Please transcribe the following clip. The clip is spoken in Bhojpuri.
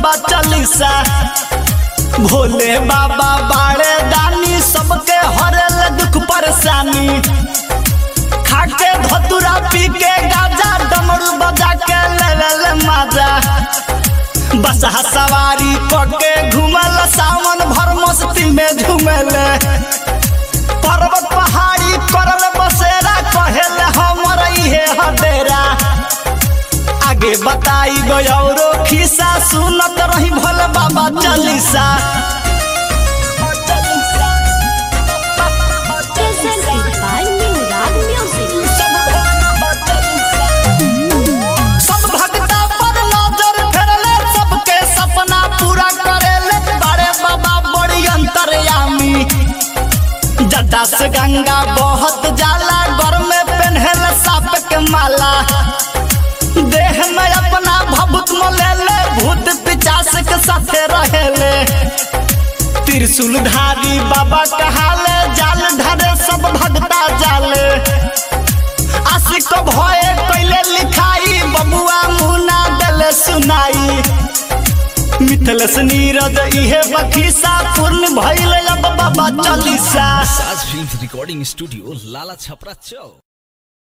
बाबा चालीसा भोले बाबा बाड़े दानी सबके हरेल दुख परेशानी खाके धतुरा पी के गाजा डमरू बजा के लेवल माजा बस सवारी करके घूमल सावन भर मस्ती में झूमल पर्वत पहाड़ी करल बसेरा कहेल हमर इहे हडेरा आगे बताई गौरो खिस्सा सुनत रही भोले बाबा Chalisa Presented by New Rag Music. सब भक्ता पर नजर फेरले सबके सपना पूरा करेले बड़े बाबा बड़ी अंतर्यामी जटा से गंगा बहुत जाला घर में पहनल साप के माला देह में अपना भभूत मोलेले भूत पिचास के साथे रहेले त्रिशूलधारी बाबा कहाले जाल धरे सब भक्ता जाले आशिक भये कैले लिखाई बबुआ मुना दले सुनाई मिथलस नीरज इहे बखीसा पूर्ण भइल अब बाबा चालीसा साज film recording studio Lala Chhapra चौक